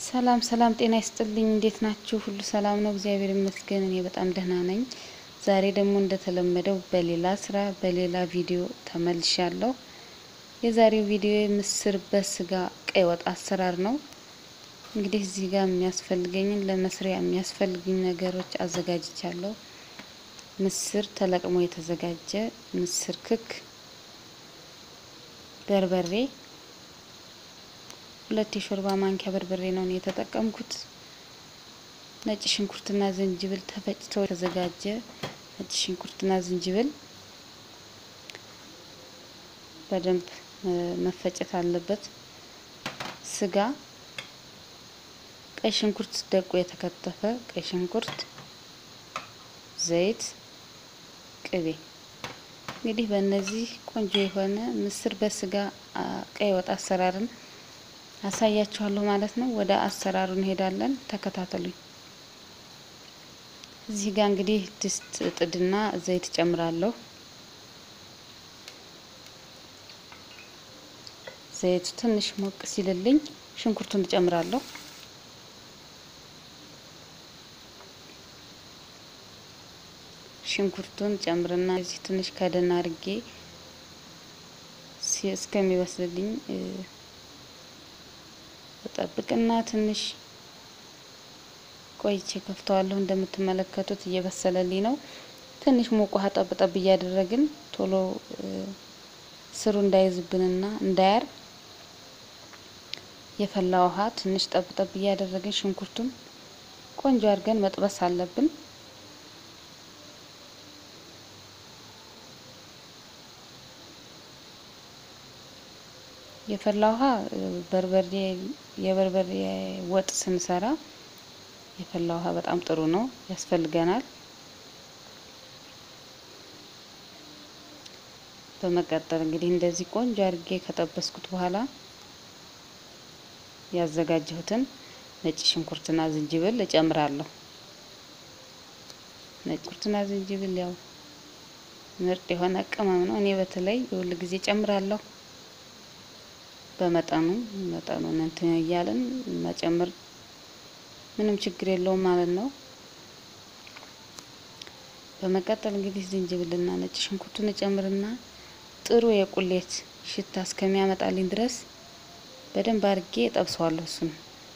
ሰላም ሰላም፣ ጤና ይስጥልኝ። እንዴት ናችሁ? ሁሉ ሰላም ነው? እግዚአብሔር ይመስገን፣ እኔ በጣም ደህና ነኝ። ዛሬ ደግሞ እንደተለመደው በሌላ ስራ በሌላ ቪዲዮ ተመልሻለሁ። የዛሬው ቪዲዮ ምስር በስጋ ቀይ ወጥ አሰራር ነው። እንግዲህ እዚህ ጋር የሚያስፈልገኝን ለመስሪያ የሚያስፈልጉኝ ነገሮች አዘጋጅቻለሁ። ምስር ተለቅሞ የተዘጋጀ ምስር ክክ፣ በርበሬ ሁለት የሾርባ ማንኪያ በርበሬ ነው የተጠቀምኩት። ነጭ ሽንኩርትና ዝንጅብል ተፈጭቶ የተዘጋጀ ነጭ ሽንኩርትና ዝንጅብል በደንብ መፈጨት አለበት። ስጋ፣ ቀይ ሽንኩርት ደቆ የተከተፈ ቀይ ሽንኩርት፣ ዘይት፣ ቅቤ። እንግዲህ በእነዚህ ቆንጆ የሆነ ምስር በስጋ ቀይ ወጥ አሰራርን አሳያችኋለሁ ማለት ነው። ወደ አሰራሩ እንሄዳለን። ተከታተሉኝ። እዚህ ጋር እንግዲህ ድስት ጥድና ዘይት ጨምራለሁ። ዘይቱ ትንሽ ሞቅ ሲልልኝ ሽንኩርቱን እጨምራለሁ። ሽንኩርቱን ጨምርና እዚህ ትንሽ ከደና አድርጌ እስከሚበስልልኝ ጠብቅና ትንሽ ቆይቼ ከፍተዋለሁ። እንደምትመለከቱት እየበሰለልኝ ነው። ትንሽ ሞቅ ውሃ ጠብ ጠብ እያደረግን ቶሎ ስሩ እንዳይዝብንና እንዳያር የፈላ ውሃ ትንሽ ጠብ ጠብ እያደረግን ሽንኩርቱን ቆንጆ አድርገን መጥበስ አለብን። የፈላ ውሃ በርበሬ የበርበሬ ወጥ ስንሰራ የፈላ ውሃ በጣም ጥሩ ነው፣ ያስፈልገናል። በመቀጠል እንግዲህ እንደዚህ ቆንጆ አድርጌ ከጠበስኩት በኋላ ያዘጋጀሁትን ነጭ ሽንኩርትና ዝንጅብል እጨምራለሁ። ነጭ ሽንኩርትና ዝንጅብል ያው ምርጥ የሆነ ቅመም ነው። እኔ በተለይ የሁል ጊዜ ጨምራለሁ። በመጠኑ መጠኑን እንትን እያለን መጨመር ምንም ችግር የለውም ማለት ነው። በመቀጠል እንግዲህ ዝንጅብልና ነጭ ሽንኩርቱን እጨምርና ጥሩ የቁሌት ሽታ እስከሚያመጣልኝ ድረስ በደንብ አድርጌ እጠብሰዋለሁ። እሱን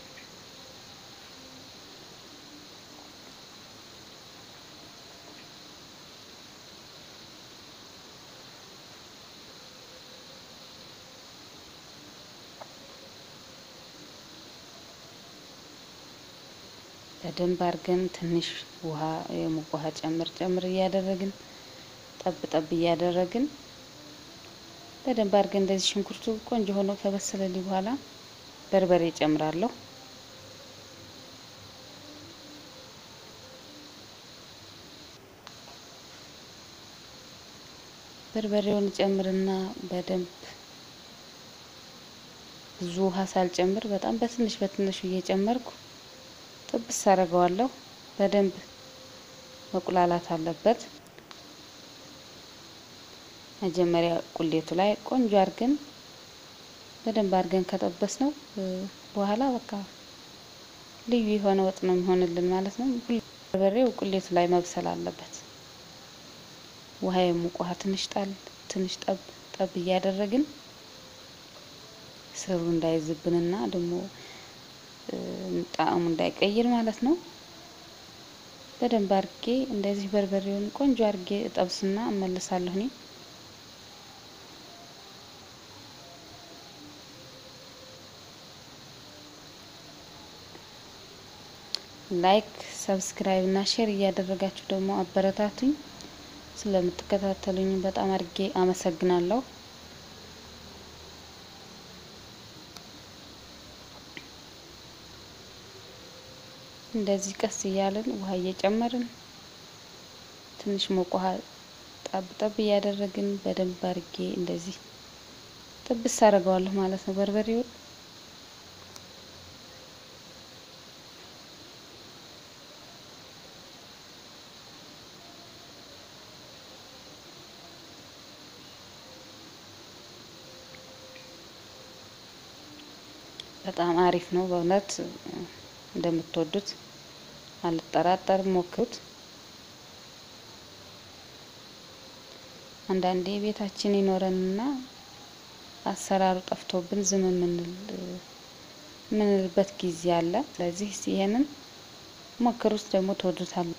በደንብ አድርገን ትንሽ ውሃ የሙቅ ውሃ ጨምር ጨምር እያደረግን ጠብ ጠብ እያደረግን በደንብ አድርገን እንደዚህ ሽንኩርቱ ቆንጆ ሆኖ ከበሰለልኝ በኋላ በርበሬ ጨምራለሁ። በርበሬውን ጨምርና በደንብ ብዙ ውሃ ሳልጨምር በጣም በትንሽ በትንሹ እየጨመርኩ ጥብስ አደርገዋለሁ። በደንብ መቁላላት አለበት። መጀመሪያ ቁሌቱ ላይ ቆንጆ አድርገን በደንብ አድርገን ከጠበስ ነው በኋላ በቃ ልዩ የሆነ ወጥ ነው የሚሆንልን ማለት ነው። በርበሬው ቁሌቱ ላይ መብሰል አለበት። ውሃ የሙቅ ውሃ ትንሽ ጣል ትንሽ ጠብ ጠብ እያደረግን ስሩ እንዳይዝብንና ደግሞ ጣዕሙ እንዳይቀይር ማለት ነው። በደንብ አድርጌ እንደዚህ በርበሬውን ቆንጆ አድርጌ እጠብስና እመልሳለሁ። እኔ ላይክ፣ ሰብስክራይብ እና ሼር እያደረጋችሁ ደግሞ አበረታቱኝ። ስለምትከታተሉኝ በጣም አድርጌ አመሰግናለሁ። እንደዚህ ቀስ እያልን ውሃ እየጨመርን ትንሽ ሞቅ ውሃ ጠብ ጠብ እያደረግን በደንብ አድርጌ እንደዚህ ጥብስ አደርገዋለሁ ማለት ነው በርበሬውን። በጣም አሪፍ ነው በእውነት እንደምትወዱት አልጠራጠርም። ሞክሩት። አንዳንዴ ቤታችን ይኖረንና አሰራሩ ጠፍቶብን ዝም የምንልበት ጊዜ አለ። ስለዚህ ይሄንን ሞክሩት፣ ደግሞ ትወዱታል።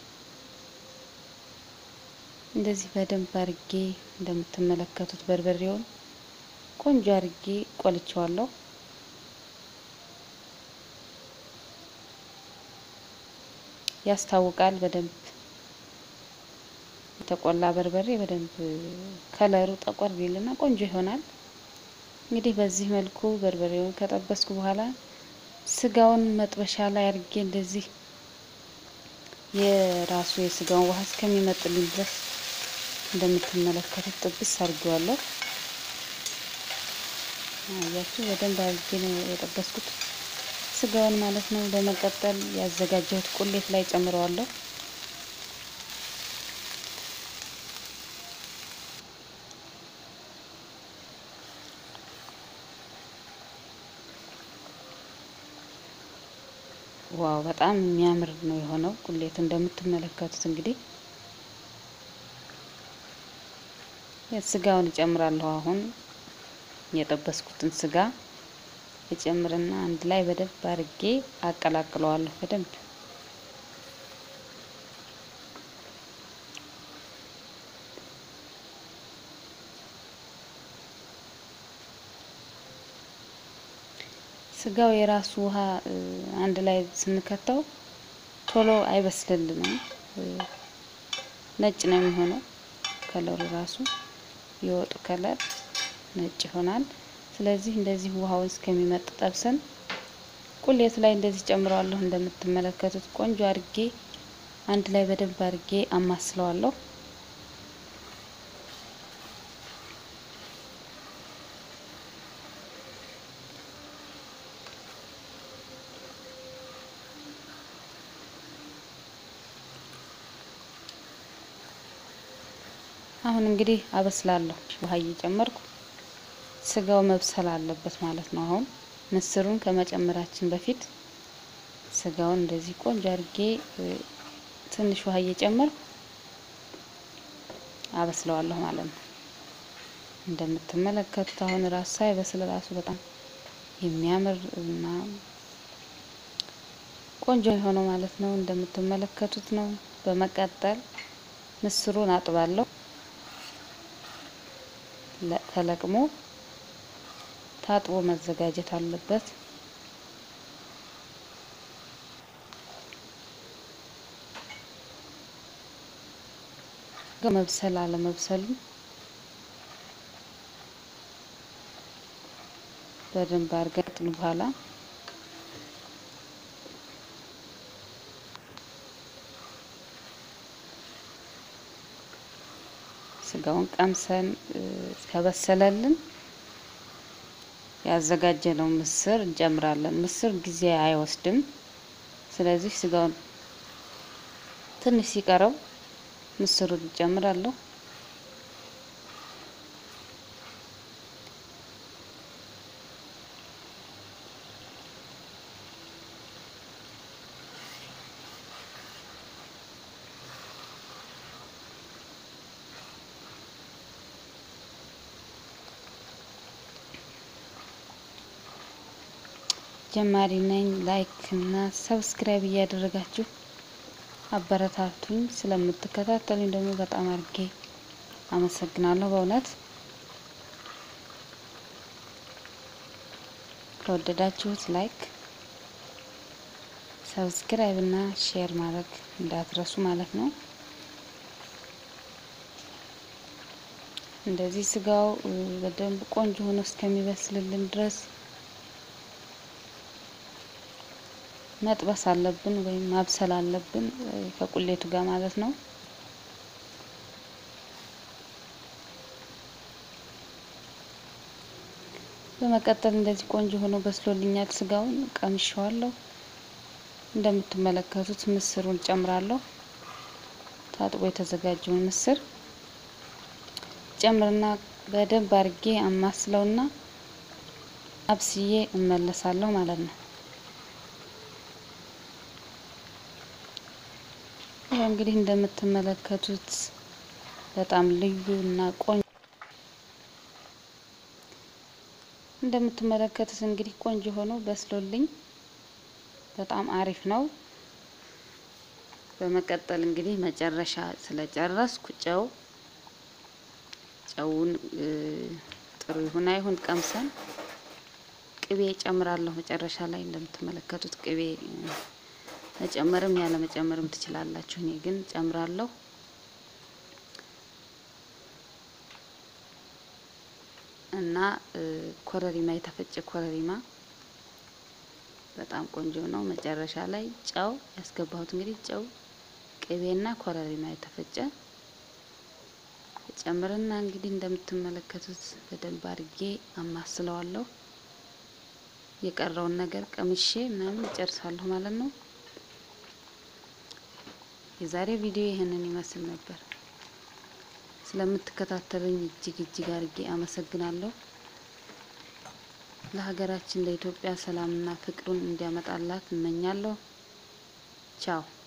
እንደዚህ በደንብ አርጌ እንደምትመለከቱት በርበሬውን ቆንጆ አርጌ ቆልቸዋለሁ። ያስታውቃል በደንብ የተቆላ በርበሬ በደንብ ከለሩ ጠቆር ቢልና ቆንጆ ይሆናል። እንግዲህ በዚህ መልኩ በርበሬውን ከጠበስኩ በኋላ ስጋውን መጥበሻ ላይ አድርጌ እንደዚህ የራሱ የስጋውን ውሃ እስከሚመጥልኝ ድረስ እንደምትመለከቱት ጥብስ አድርጌዋለሁ። አያችሁ በደንብ አድርጌ ነው የጠበስኩት ስጋውን ማለት ነው። በመቀጠል ያዘጋጀሁት ቁሌት ላይ ጨምረዋለሁ። ዋው በጣም የሚያምር ነው የሆነው ቁሌቱ እንደምትመለከቱት እንግዲህ ስጋውን እጨምራለሁ። አሁን የጠበስኩትን ስጋ እጨምርና አንድ ላይ በደንብ አርጌ አቀላቅለዋለሁ። በደንብ ስጋው የራሱ ውሃ አንድ ላይ ስንከተው ቶሎ አይበስልልንም። ነጭ ነው የሚሆነው ከለሩ ራሱ የወጡ ከለር ነጭ ይሆናል። ስለዚህ እንደዚህ ውሃውን እስከሚመጥ ጠብሰን ቁሌቱ ላይ እንደዚህ ጨምረዋለሁ። እንደምትመለከቱት ቆንጆ አርጌ አንድ ላይ በደንብ አርጌ አማስለዋለሁ። አሁን እንግዲህ አበስላለሁ። ውሃ እየጨመርኩ ስጋው መብሰል አለበት ማለት ነው። አሁን ምስሩን ከመጨመራችን በፊት ስጋውን እንደዚህ ቆንጆ አድርጌ ትንሽ ውሃ እየጨመርኩ አበስለዋለሁ ማለት ነው። እንደምትመለከቱት አሁን ራሱ ሳይበስል ራሱ በጣም የሚያምር እና ቆንጆ የሆነው ማለት ነው። እንደምትመለከቱት ነው። በመቀጠል ምስሩን አጥባለሁ። ተለቅሞ ታጥቦ መዘጋጀት አለበት። መብሰል አለመብሰሉ በደንብ አርገን በኋላ ስጋውን ቀምሰን ከበሰለልን ያዘጋጀነው ምስር እንጨምራለን። ምስር ጊዜ አይወስድም። ስለዚህ ስጋውን ትንሽ ሲቀረው ምስሩን እንጨምራለሁ። ጀማሪ ነኝ። ላይክ እና ሰብስክራይብ እያደረጋችሁ አበረታቱኝ። ስለምትከታተሉኝ ደግሞ በጣም አድርጌ አመሰግናለሁ። በእውነት ከወደዳችሁት ላይክ፣ ሰብስክራይብ እና ሼር ማድረግ እንዳትረሱ ማለት ነው። እንደዚህ ስጋው በደንብ ቆንጆ ሆኖ እስከሚበስልልን ድረስ መጥበስ አለብን ወይም ማብሰል አለብን ከቁሌቱ ጋር ማለት ነው። በመቀጠል እንደዚህ ቆንጆ ሆኖ በስሎልኛል። ስጋውን ቀምሼዋለሁ። እንደምትመለከቱት ምስሩን ጨምራለሁ። ታጥቦ የተዘጋጀውን ምስር ጨምርና በደንብ አርጌ አማስለውና አብስዬ እመለሳለሁ ማለት ነው። ይህ እንግዲህ እንደምትመለከቱት በጣም ልዩ እና ቆንጆ እንደምትመለከቱት እንግዲህ ቆንጆ ሆኖ በስሎልኝ በጣም አሪፍ ነው። በመቀጠል እንግዲህ መጨረሻ ስለጨረስኩ ጨው ጨውን ጥሩ ይሁን አይሁን ቀምሰን ቅቤ ጨምራለሁ። መጨረሻ ላይ እንደምትመለከቱት ቅቤ መጨመርም ያለ መጨመርም ትችላላችሁ። እኔ ግን ጨምራለሁ። እና ኮረሪማ የተፈጨ ኮረሪማ በጣም ቆንጆ ነው። መጨረሻ ላይ ጨው ያስገባሁት እንግዲህ ጨው፣ ቅቤና ኮረሪማ የተፈጨ ጨምርና እንግዲህ እንደምትመለከቱት በደንብ አድርጌ አማስለዋለሁ። የቀረውን ነገር ቀምሼ ምናምን እጨርሳለሁ ማለት ነው። የዛሬ ቪዲዮ ይህንን ይመስል ነበር። ስለምትከታተሉኝ እጅግ እጅግ አድርጌ አመሰግናለሁ። ለሀገራችን ለኢትዮጵያ ሰላምና ፍቅሩን እንዲያመጣላት እመኛለሁ። ቻው